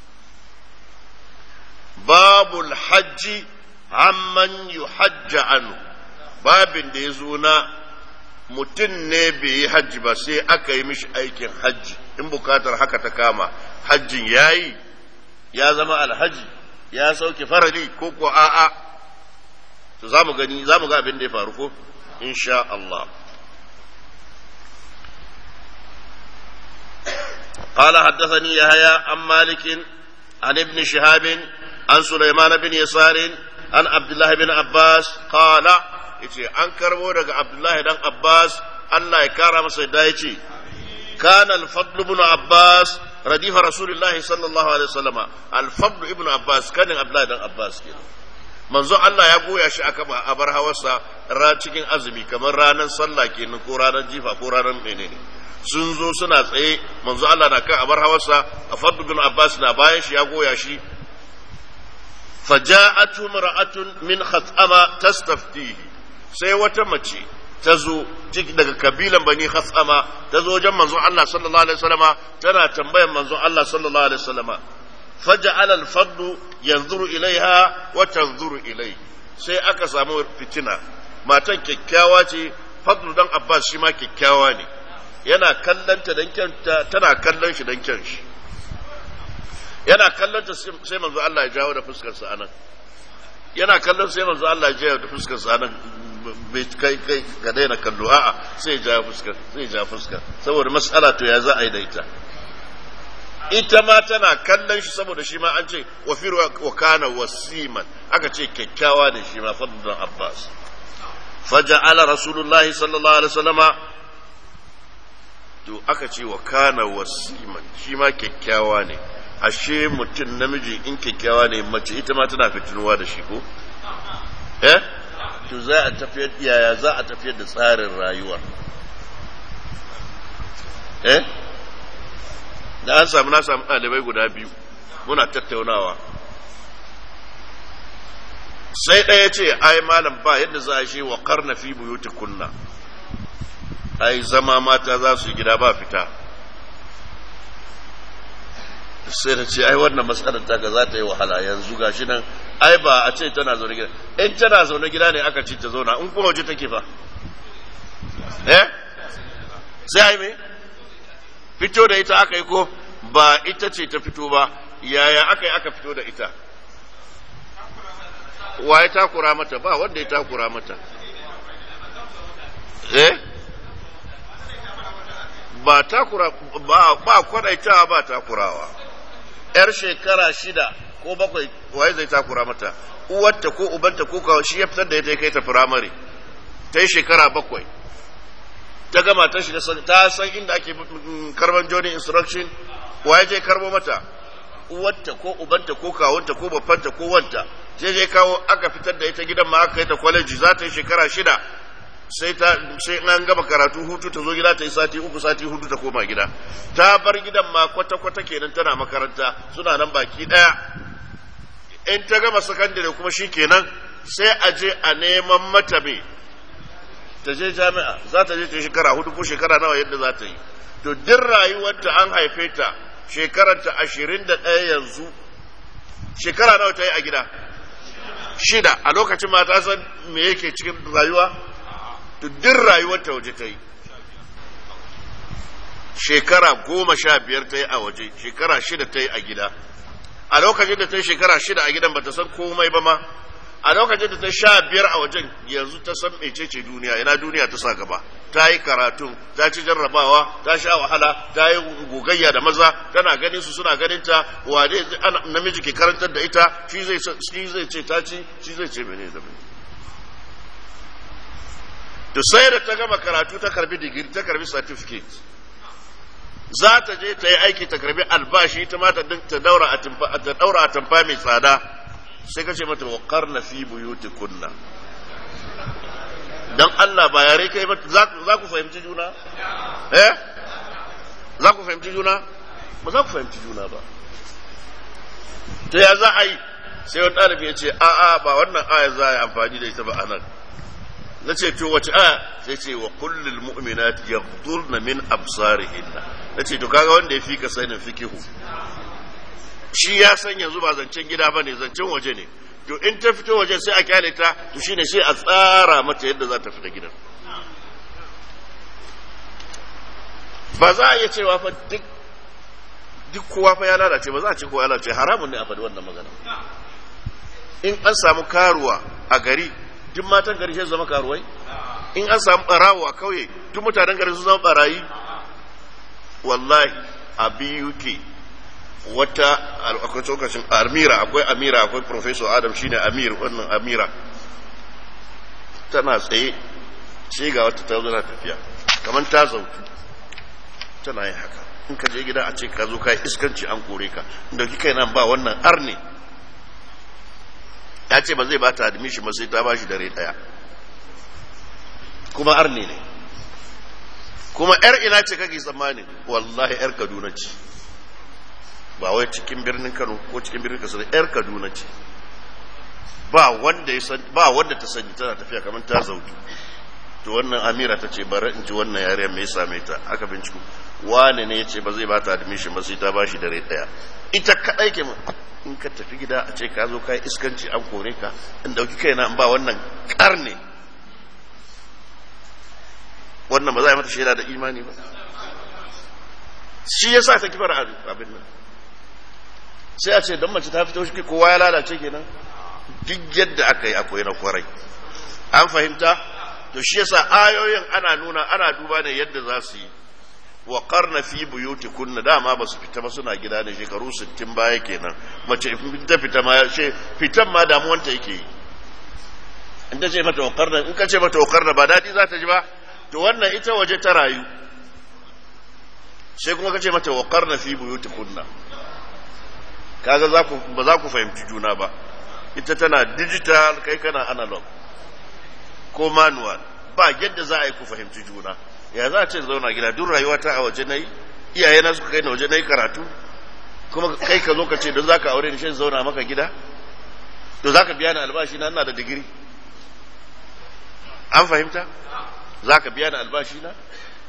babul hajji amman yuhajja anhu babin da ya zo na mutum ne bai yi hajji ba sai aka yi mishi aikin hajji in bukatar haka ta kama hajjin ya yi ya zama alhaji ya sauke farali ko ko a'a to za mu gani za mu ga abin da ya faru ko insha Allah قال حدثني يحيى عن مالك عن ابن شهاب عن سليمان بن يسار عن عبد الله بن عباس قال yace an karbo daga Abdullahi dan Abbas Allah ya kara masa da yace kana al-fadl ibn Abbas radifa Rasulullah sallallahu alaihi wasallam al-fadl ibn Abbas kanin Abdullahi dan Abbas kenan manzo Allah ya goya shi aka a bar hawarsa ra cikin azumi kamar ranar sallah kenan ko ranar jifa ko ranar menene sun zo suna tsaye manzo Allah na kan abar hawarsa a fadl ibn Abbas na bayan shi ya goya shi فجاءته امرأة من خثأمة تستفتيه sai wata mace ta zo daga kabilan bani khasama ta zo wajen manzon Allah sallallahu alaihi wasallama tana tambayan manzon Allah sallallahu alaihi wasallama faja'ala al-fadlu yanzuru ilaiha wa tanzuru ilai sai aka samu fitina matan kyakkyawa ce fadlu dan Abbas shi ma kyakkyawa ne yana kallanta dan kyanta tana kallon shi dan kyan shi yana kallanta sai manzo Allah ya jawo da fuskar sa anan yana kallon sai manzo Allah ya jawo da fuskar sa anan bai kai kai ka daina kallo a'a sai ja fuskar sai ja fuskar saboda mas'ala to ya za a yi da ita ita ma tana kallon shi saboda shi ma an ce wa fi wa kana wasiman aka ce kyakkyawa ne shi ma fadlan abbas faja'ala rasulullah sallallahu alaihi wasallama to aka ce wa kana wasiman shi ma kyakkyawa ne ashe mutum namiji in kyakkyawa ne mace ita ma tana fitinuwa da shi ko eh to za a tafiyar yaya za a tafiyar da tsarin rayuwa eh da an samu na samu ɗalibai guda biyu muna tattaunawa sai ɗaya ce ai malam ba yadda za a shi wa karna fi buyuti kunna ai zama mata za su yi gida ba fita sai na ce ai wannan matsalar ta za ta yi wahala yanzu gashi nan ai ba a ce tana zaune gida in tana zaune gida ne aka ce ta zauna in kuma waje take fa eh sai ai me fito da ita aka yi ko ba ita ce ta fito ba yaya aka yi aka fito da ita wa ya takura mata ba wanda ya takura mata eh ba takura ba ba kwadaitawa ba takurawa yar shekara shida ko bakwai waye zai takura mata uwarta ko ubanta ko kawo shi ya fitar da ita kai ta firamare ta yi shekara bakwai ta gama ta shiga ta san inda ake karban joining instruction waye je karbo mata uwarta ko ubanta ko kawunta ko babbanta ko wanta sai je kawo aka fitar da ita gidan ma aka kai ta kwaleji za ta yi shekara shida sai ta sai an gama karatu hutu ta zo gida ta yi sati uku sati hudu ta koma gida ta bar gidan ma kwata kwata kenan tana makaranta suna nan baki daya in ta gama sakandare kuma shi kenan sai a je a neman mata me ta je jami'a za ta je ta shekara hudu ko shekara nawa yadda za ta yi to duk rayuwarta an haife ta shekaranta ashirin da ɗaya yanzu shekara nawa ta yi a gida shida a lokacin ma ta san me yake cikin rayuwa to duk rayuwarta waje ta yi shekara goma sha biyar ta yi a waje shekara shida ta yi a gida a lokacin da ta yi shekara shida a gidan ba ta san komai ba ma a lokacin da ta sha biyar a wajen yanzu ta san mecece duniya ina duniya ta sa gaba ta yi karatu ta ci jarrabawa ta sha wahala ta yi gogayya da maza tana ganin su suna ganin ta wane namiji ke karantar da ita shi zai shi zai ce ta ci shi zai ce mene da mene to sai da ta gama karatu ta karbi digiri ta karbi certificate za ta je ta yi aiki ta karbi albashi ita ma ta daura a tamfa mai tsada sai ka ce mata wa na fi buyuti kunna dan Allah ba yare kai ba za ku fahimci juna eh za ku fahimci juna ba za ku fahimci juna ba to ya za a yi sai wani ɗalibi ya ce a'a ba wannan aya za a yi amfani da ita ba a nan na ce to wace aya sai ce wa kullul mu'minat yaghdurna min absarihinna na ce to kaga wanda ya fi ka sanin fikihu shi ya san yanzu ba zancen gida ba ne zancen waje ne to in ta fito waje sai a kyale ta to shine sai a tsara mata yadda za ta fita gidan ba za a iya cewa fa duk duk kowa fa ya lalace ba za a ce kowa ya lalace haramun ne a faɗi wannan magana in an samu karuwa a gari duk matan gari sai zama karuwai in an samu barawo a kauye duk mutanen gari sun zama barayi wallahi a biyu ke wata akwai tsokacin amira akwai amira akwai professor adam shine amir wannan amira tana tsaye sai ga wata ta zo tafiya kamar ta zautu tana yin haka in ka je gida a ce ka zo ka iskanci an kore ka da kika nan ba wannan arne ya ce ba zai ba ta admission ba sai ta ba shi dare daya kuma arne ne kuma yar ina ce kake tsammani wallahi yar kaduna ce ba wai cikin birnin Kano ko cikin birnin Katsina yar Kaduna ce ba wanda ya san ba wanda ta sani tana tafiya kamar ta zautu to wannan Amira ta ce bari in ji wannan yare me ya same ta aka binciko wane ne yace ba zai ba ta admission ba sai ta bashi dare daya ita kadai ke in ka tafi gida a ce ka zo kai iskanci an kore ka in dauki kaina in ba wannan karne wannan ba za a yi mata shaida da imani ba shi yasa ta kifar abin nan sai a ce don mace ta fito shi kowa ya lalace kenan duk yadda aka yi akwai na kwarai an fahimta to shi yasa ayoyin ana nuna ana duba ne yadda za su yi wa karna fi buyuti kunna dama ba su fita ba suna gida ne shekaru 60 baya kenan mace ta fita ma she fitan ma damuwanta yake yi in ta ce mata wa karna in ka ce mata wa karna ba daɗi za ta ji ba to wannan ita waje ta rayu sai kuma ka ce mata wa karna fi buyuti kunna kaga za ku ba za ku fahimci juna ba ita tana digital kai kana analog ko manual ba yadda za a yi ku fahimci juna ya za a ce zauna gida duk rayuwa ta a waje nayi iyaye na suka kai na waje nayi karatu kuma kai ka zo ka ce don za ka aure ni shi zauna maka gida to za ka biya ni albashi na ina da digiri an fahimta za ka biya ni albashi na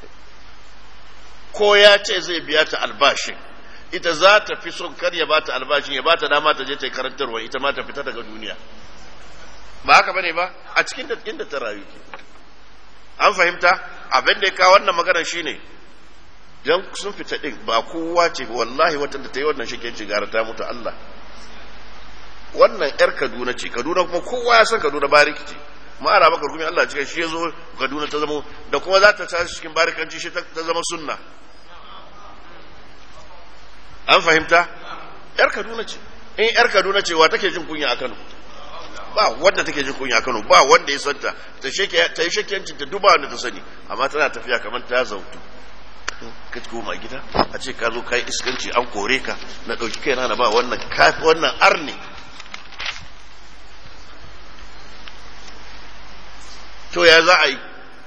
ko ya ce zai biya ta albashin ita za ta fi son kar ya bata albashin ya bata dama ta je ta yi karantarwa ita ma ta fita daga duniya ba haka bane ba a cikin da inda ta rayu ke an fahimta abin da ya kawo wannan maganar shine dan sun fita din ba kowa ce wallahi wata da ta yi wannan shikenci gara ta mutu Allah wannan yar Kaduna ce Kaduna kuma kowa ya san Kaduna bariki ce ma'ana maka rukumi Allah cikin shi ya zo Kaduna ta zama da kuma za ta tashi cikin barikanci shi ta zama sunna an fahimta yar Kaduna ce in yar Kaduna ce wa take jin kunya a Kano ba wanda take jin kunya a Kano ba wanda ya santa ta sheke ta yi shekiyancin ta duba wanda ta sani amma tana tafiya kamar ta zautu ka koma gida a ce ka zo ka yi iskanci an kore ka na ɗauki kai na ba wannan kafi wannan arni to ya za a yi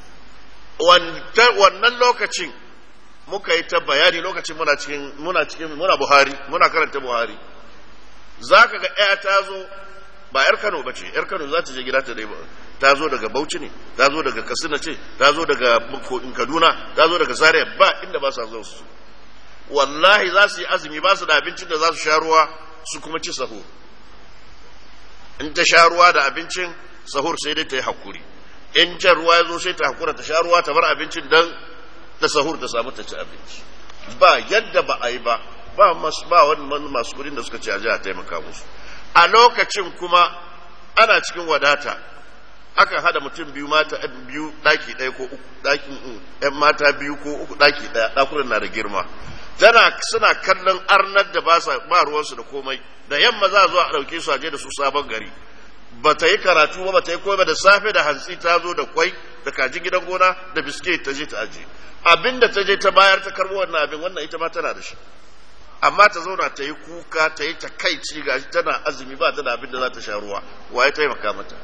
wannan lokacin muka yi ta bayani lokacin muna cikin muna cikin muna buhari muna karanta buhari za ka ga ɗaya ta zo ba 'yar kano ba ce 'yar kano za ta je gida ta dai ta zo daga bauchi ne ta zo daga katsina ce ta zo daga kaduna ta zo daga zaria ba inda ba sa zo su wallahi za su yi azumi ba su da abincin da za su sha ruwa su kuma ci sahur in ta sha ruwa da abincin sahur sai dai ta yi hakuri in can ruwa ya zo sai ta hakura ta sha ruwa ta bar abincin dan ta sahur ta samu ta ci abinci ba yadda ba a yi ba ba wani masu kudin da suka ce a ji a taimaka musu a lokacin kuma ana cikin wadata akan hada mutum biyu mata biyu daki ɗaya ko uku dakin yan mata biyu ko uku daki ɗaya ɗakunan na da girma tana suna kallon arnar da ba ba ruwansu da komai da yamma za a zo a ɗauke su a je da su sabon gari ba ta yi karatu ba ba ta yi komai da safe da hantsi ta zo da kwai da kaji gidan gona da biskit ta je ta aje abin da ta je ta bayar ta karbo wannan abin wannan ita ma tana da shi amma ta zauna ta yi kuka ta yi takaici gashi tana azumi ba ta da abin da za ta sha ruwa wa ya taimaka mata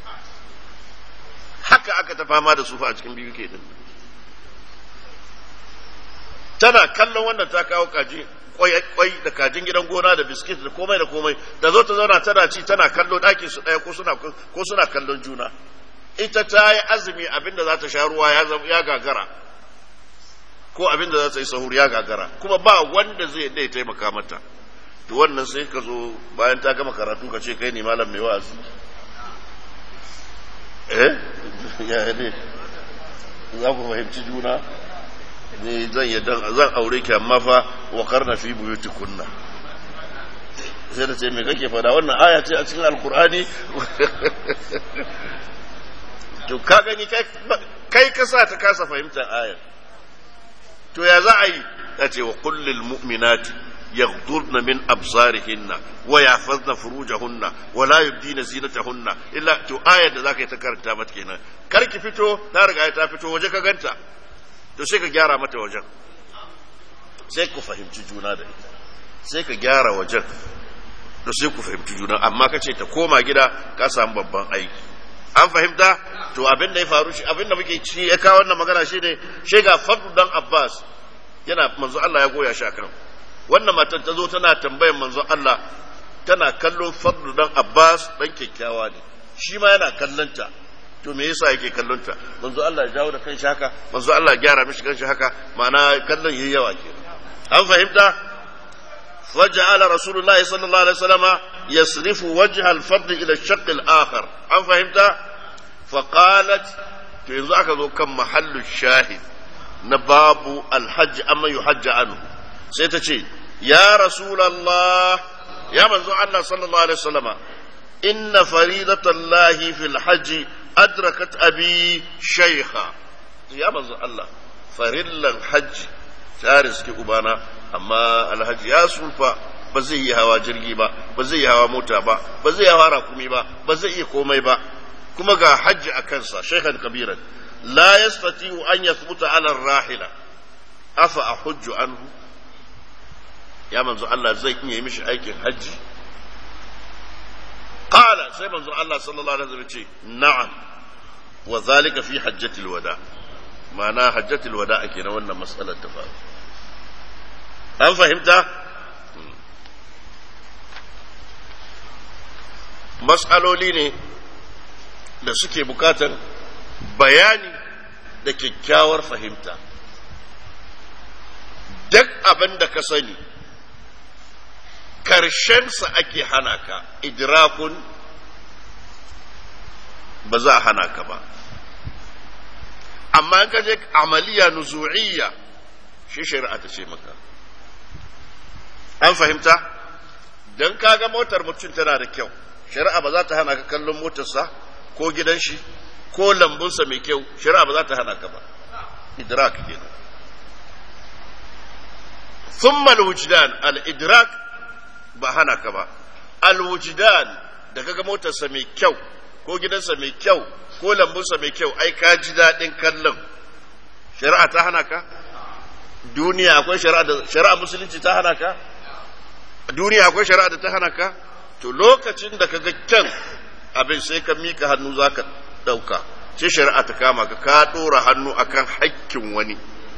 haka aka ta fama da sufa a cikin biyu ke din tana kallon wannan ta kawo kaji kwai da kajin gidan gona da biskit da komai da komai da zo ta zauna tana ci tana kallo ɗakin su ɗaya ko suna ko suna kallon juna ita ta yi azumi abin da za ta sha ruwa ya gagara ko abin da za ta yi sahur ya gagara kuma ba wanda zai dai taimaka mata to wannan sai ka zo bayan ta gama karatu ka ce kai ne malam mai wa'azi eh ya ne za ku fahimci juna ne zan yi zan aure ki amma fa wa karna fi buyuti kunna sai da ce me kake fada wannan aya ce a cikin alkur'ani to ka gani kai ka sa ta kasa fahimtar ayar to ya za a yi ya ce wa kullil mu'minati يغضضن من أبصارهن ويحفظن فروجهن ولا يبدين زينتهن إلا تو آية ذاك يتكرر تامت كينا كاركي فتو نارك آية فتو وجهك غنتا to sai ka gyara mata wajen sai ku fahimci juna da ita sai ka gyara wajen to sai ku fahimci juna amma ka ce ta koma gida ka samu babban aiki an fahimta to abin da ya faru shi abin da muke ci ya kawo wannan magana shi ne shi ga fadlu dan abbas yana manzo Allah ya goya shi akan wannan matar ta zo tana tambayan manzo Allah tana kallon fadlu dan abbas dan kyakkyawa ne shi ma yana kallonta to me yasa yake kallon ta manzo Allah ya jawo da kanshi haka manzo Allah ya gyara mishi kanshi haka ma'ana kallon yayi yawa ke an fahimta faja'ala rasulullah sallallahu alaihi wasallama yasrifu wajha al-fard ila ash-shaqq al-akhar an fahimta fa qalat to yanzu aka zo kan mahallu shahid na babu al-hajj amma yuhajj anhu sai ta ce ya rasulullah ya manzo Allah sallallahu alaihi wasallama inna faridatallahi fil hajji adrakat abi shaykha ya manzo Allah farillan hajji ta riski ubana amma alhaji ya sulfa ba zai yi hawa jirgi ba ba zai yi hawa mota ba ba zai yi hawa rakumi ba ba zai iya komai ba kuma ga hajji a kansa shaykhan kabiran la yastati'u an yathbuta ala rahila afa ahujju anhu ya manzo Allah zai iya yi mishi aikin hajji قال سي منظور الله صلى الله عليه وسلم نعم وذلك في حجة الوداع معناها حجة الوداع كنا وانا مسألة تفاهم هل فهمت matsaloli ne da suke bukatar bayani da kyakkyawar fahimta duk abin da ka sani karshensa ake hana ka idrakun ba za a hana ka ba amma in ka je amaliya nuzu'iyya shi shari'a ta ce maka an fahimta don kaga motar mutum tana da kyau shari'a ba za ta hana ka kallon motarsa ko gidan shi ko lambunsa mai kyau shari'a ba za ta hana ka ba idrak kenan ثم الوجدان الإدراك ba hana ka ba alwujidan da kaga motarsa mai kyau ko gidansa mai kyau ko lambunsa mai kyau ai ka ji daɗin kallon shari'a ta hana ka duniya akwai shari'a da shari'a musulunci ta hana ka duniya akwai shari'a da ta hana ka to lokacin da kaga kyan abin sai ka mika hannu zaka ɗauka sai shari'a ta kama ka ka ɗora hannu akan hakkin wani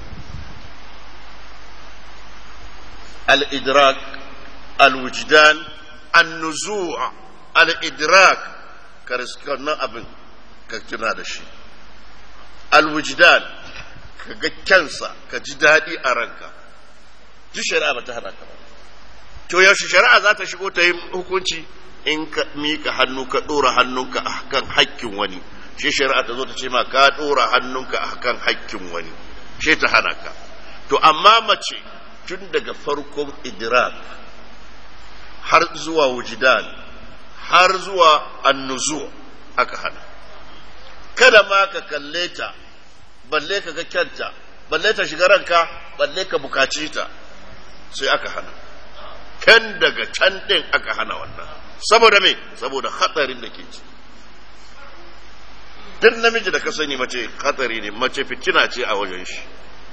al-idrak الوجدان النزوع الإدراك كرسكنا أبن كتنا دشي الوجدان كجكنسا كجدادي أرنكا ji shari'a ba ta hana ka ba to yaushe shari'a za ta shigo ta yi hukunci in ka mika hannu ka ɗora hannunka a kan hakkin wani shi shari'a ta zo ta ce ma ka ɗora hannunka a kan hakkin wani shi ta hana ka to amma mace tun daga farkon idrak har zuwa wujidan har zuwa annuzu aka hana kada ma ka kalle ta balle ka ga kyanta balle ta shiga ranka balle ka bukaci ta sai aka hana kan daga can din aka hana wannan saboda me saboda hatsarin da ke ci duk namiji da ka sani mace hatsari ne mace fitina ce a wajen shi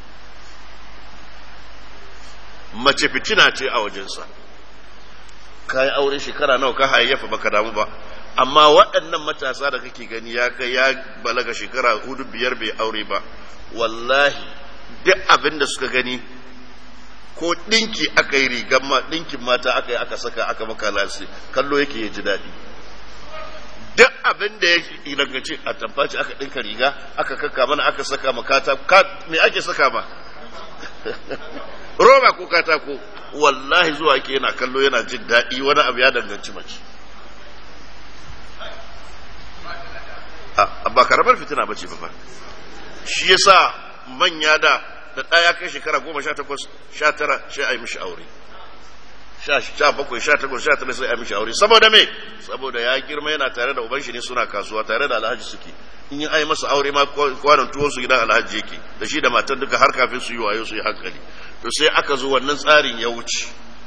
mace fitina ce a wajensa ka yi aure shekara nawa ka hayayyafa baka damu ba amma waɗannan matasa da kake gani ya kai ya balaga shekara hudu biyar bai aure ba wallahi duk abin da suka gani ko ɗinki aka yi rigar ma ɗinkin mata aka yi aka saka aka maka lasi kallo yake ya ji daɗi duk abin da ya danganci a tamfaci aka ɗinka riga aka kaka mana aka saka makata me ake saka ma roba ko katako wallahi zuwa ke yana kallo yana jin daɗi wani abu ya danganci mace ba karamar fitina ba ce ba shi yasa manya da da ɗaya kai shekara goma sha takwas sha tara sai a yi mishi aure sha bakwai sha takwas sha tara sai a yi mishi aure saboda me saboda ya girma yana tare da uban shi ne suna kasuwa tare da alhaji suke in yi ai masa aure ma kwanan tuwon su gidan alhaji yake da shi da matan duka har kafin su yi wayo su yi hankali to sai aka zo wannan tsarin ya wuce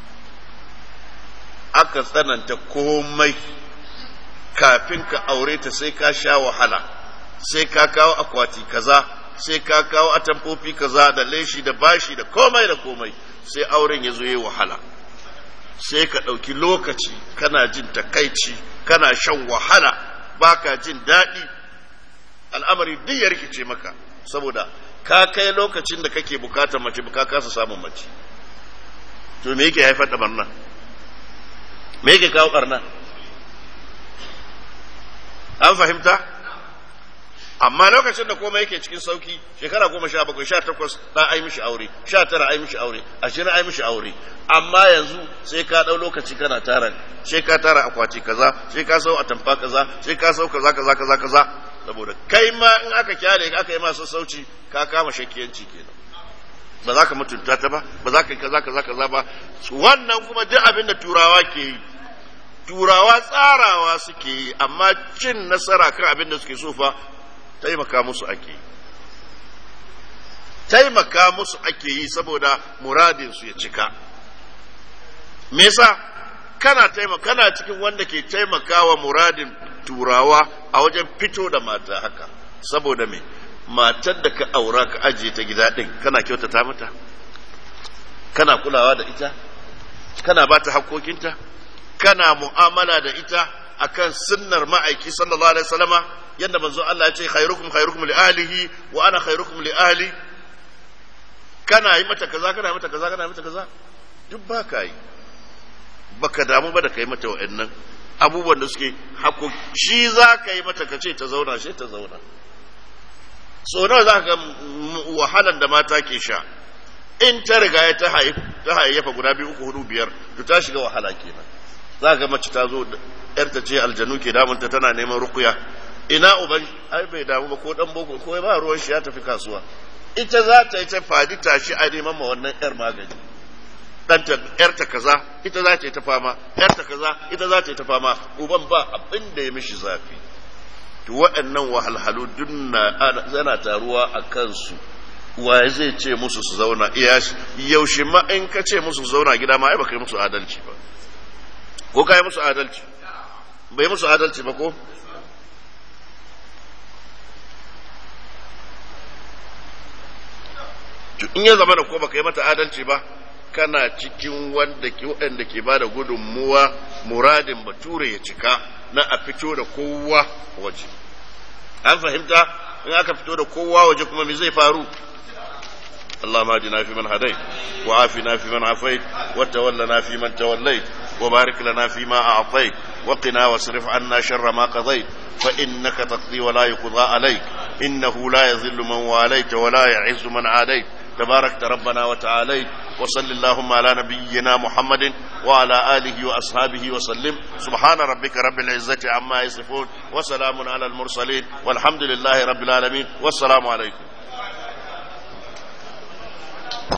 aka tsananta komai kafin ka aure ta sai ka sha wahala sai ka kawo akwati kaza sai ka kawo atamfofi kaza da leshi da bashi da komai da komai sai auren ya zo yi wahala sai ka ɗauki lokaci kana jin takaici kana shan wahala baka jin daɗi al'amari duk ya rikice maka saboda ka kai lokacin da kake bukatar mace ka kasa samun mace to me yake haifar da barna me yake kawo barna an fahimta amma lokacin da komai yake cikin sauki shekara goma sha bakwai sha takwas na ai mishi aure sha tara ai mishi aure ashirin ai mishi aure amma yanzu sai ka ɗau lokaci kana tara sai ka tara akwati kaza sai ka sau atamfa kaza sai ka sau kaza kaza kaza kaza saboda kai ma in aka kyale aka yi masa sauci ka kama shakiyanci kenan ba za ka mutunta ta ba ba za ka yi kaza kaza kaza ba wannan kuma duk abin da turawa ke yi turawa tsarawa suke yi amma cin nasara kan abin da suke so fa taimaka musu ake yi taimaka musu ake yi saboda muradin su ya cika me yasa kana taimaka kana cikin wanda ke taimakawa muradin turawa a wajen fito da mata haka saboda me matar da ka aura ka ajiye ta gida din kana kyautata mata kana kulawa da ita kana ba ta hakokinta kana mu'amala da ita akan sunnar ma'aiki sallallahu alaihi wasallama yadda manzo Allah ya ce khairukum khairukum li ahlihi wa ana khairukum li ahli kana yi mata kaza kana yi mata kaza kana yi mata kaza duk ba ka yi baka damu ba da kai mata wa'annan abubuwan da suke hako shi za ka yi mata ka ce ta zauna shi ta zauna so nawa za ka ga wahalan da mata ke sha in ta riga ya ta hayayyafa guda biyu uku hudu biyar to ta shiga wahala kenan za ga mace ta zo yarta ce aljanu ke damunta tana neman rukuya ina uban ai bai damu ba ko dan boko ko ba ruwan shi ya tafi kasuwa ita za ta yi ta fadi tashi a neman ma wannan yar magani ɗanta yarta kaza ita za ta yi ta fama yarta kaza ita za ta yi ta fama uban ba abin da ya mishi zafi to waɗannan wahalhalu dunna zana taruwa a kansu waye zai ce musu su zauna iya yaushe ma in ka ce musu su zauna gida ma ai baka yi musu adalci ba ko ka yi musu adalci bai musu adalci ba ko in ya zama da ko baka yi mata adalci ba kana cikin wanda ke waɗanda ke bada gudunmuwa muradin bature ya cika na a fito da kowa waje an fahimta in aka fito da kowa waje kuma me zai faru اللهم اهدنا فيمن هديت وعافنا فيمن عافيت وتولنا فيمن توليت وبارك لنا فيما اعطيت وقنا واصرف عنا شر ما قضيت فانك تقضي ولا يقضى عليك انه لا يذل من واليت ولا يعز من عاديت تباركت ربنا وتعاليت وصل اللهم على نبينا محمد وعلى آله وأصحابه وسلم سبحان ربك رب العزة عما يصفون وسلام على المرسلين والحمد لله رب العالمين والسلام عليكم